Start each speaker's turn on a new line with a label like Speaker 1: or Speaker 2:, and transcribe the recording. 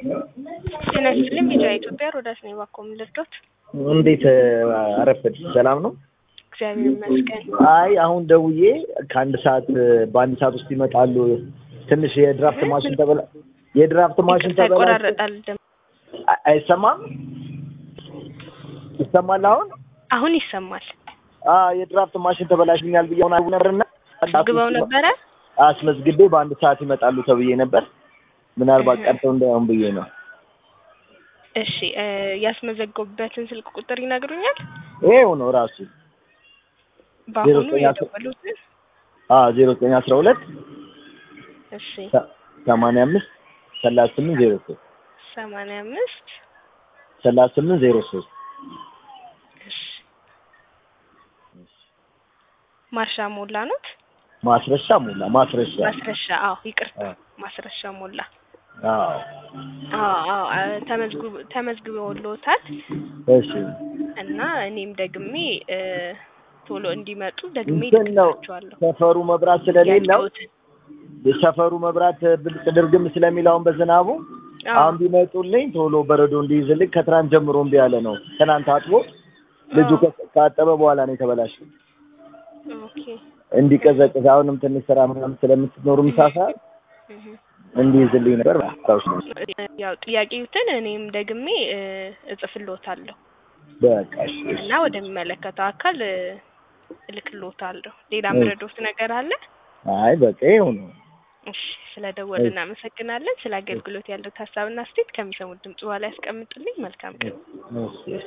Speaker 1: ጤና ይስጥልኝ ቢጫ ኢትዮጵያ ሮዳስ ነኝ። እባክዎ ምን ልርዶት?
Speaker 2: እንዴት አረፈድ? ሰላም ነው?
Speaker 1: እግዚአብሔር ይመስገን።
Speaker 2: አይ አሁን ደውዬ ከአንድ ሰዓት በአንድ ሰዓት ውስጥ ይመጣሉ። ትንሽ የድራፍት ማሽን ተበላ የድራፍት ማሽን
Speaker 1: ይቅርታ
Speaker 2: ተበላ
Speaker 1: ይቆራረጣል ድምፅ።
Speaker 2: አይ- አይሰማም? ይሰማል አሁን?
Speaker 1: አሁን ይሰማል።
Speaker 2: አ የድራፍት ማሽን ተበላሽኛል ብዬ አሁን አሁን ነበርና
Speaker 1: ግበው ነበረ።
Speaker 2: አስመዝግቤ በአንድ ሰዓት ይመጣሉ ተብዬ ነበር። ምናልባት ቀርተው እንዳይሆን ብዬ ነው።
Speaker 1: እሺ እ ያስመዘገቡበትን ስልክ ቁጥር ይነግሩኛል?
Speaker 2: ይሄው ነው ራሱ
Speaker 1: በአሁኑ
Speaker 2: ዘጠኝ አስራ-
Speaker 1: የደወሉትን?
Speaker 2: አ ዜሮ ዘጠኝ አስራ ሁለት
Speaker 1: እሺ
Speaker 2: ሰማንያ አምስት ሰላሳ ስምንት ዜሮ ሶስት
Speaker 1: ሰማንያ አምስት
Speaker 2: ሰላሳ ስምንት ዜሮ ሶስት
Speaker 1: እሺ ማርሻ ሞላ ኖት?
Speaker 2: ማስረሻ ሞላ ማስረሻ
Speaker 1: ማስረሻ አዎ፣ ይቅርታ
Speaker 2: አ-
Speaker 1: ማስረሻ ሞላ።
Speaker 2: አዎ
Speaker 1: አዎ አዎ አ- ተመዝግቦ ተመዝግበውልዎታል
Speaker 2: እሺ
Speaker 1: እና እኔም ደግሜ እ ቶሎ እንዲመጡ ደግሜ
Speaker 2: እንትን ነው
Speaker 1: ልክላቸዋለሁ።
Speaker 2: ሰፈሩ መብራት ስለሌለው
Speaker 1: ያለሁትን
Speaker 2: የሰፈሩ መብራት ብልጭ ድርግም ስለሚል አሁን በዝናቡ
Speaker 1: አዎ
Speaker 2: አሁን ቢመጡልኝ ቶሎ በረዶ እንዲይዝልኝ ከትናንት ጀምሮ እምቢ ያለ ነው። ትናንት አጥቦ ልጁ
Speaker 1: አዎ።
Speaker 2: ከ- ካጠበ በኋላ ነው የተበላሸው።
Speaker 1: ኦኬ
Speaker 2: እንዲቀዘቅዝ አሁንም ትንሽ ስራ ምናምን ስለምትኖሩ ምሳ ሰዓት
Speaker 1: እህ
Speaker 2: እንዲይዝልኝ ነበር። አስታውስ ነው
Speaker 1: ያው ጥያቄዎትን እኔም ደግሜ እ እጽፍልዎታለሁ
Speaker 2: በቃ እሺ፣ እሺ።
Speaker 1: እና ወደሚመለከተው አካል እ እልክልዎታለሁ። ሌላ
Speaker 2: እሺ።
Speaker 1: ምረዶት ነገር አለ?
Speaker 2: አይ በቃ ይኸው ነው።
Speaker 1: እሺ ስለ ደወል እናመሰግናለን። ስለ አገልግሎት ያለው ሀሳብና አስተያየት ከሚሰሙት ድምጽ በኋላ ያስቀምጡልኝ። መልካም ቀን።
Speaker 2: እሺ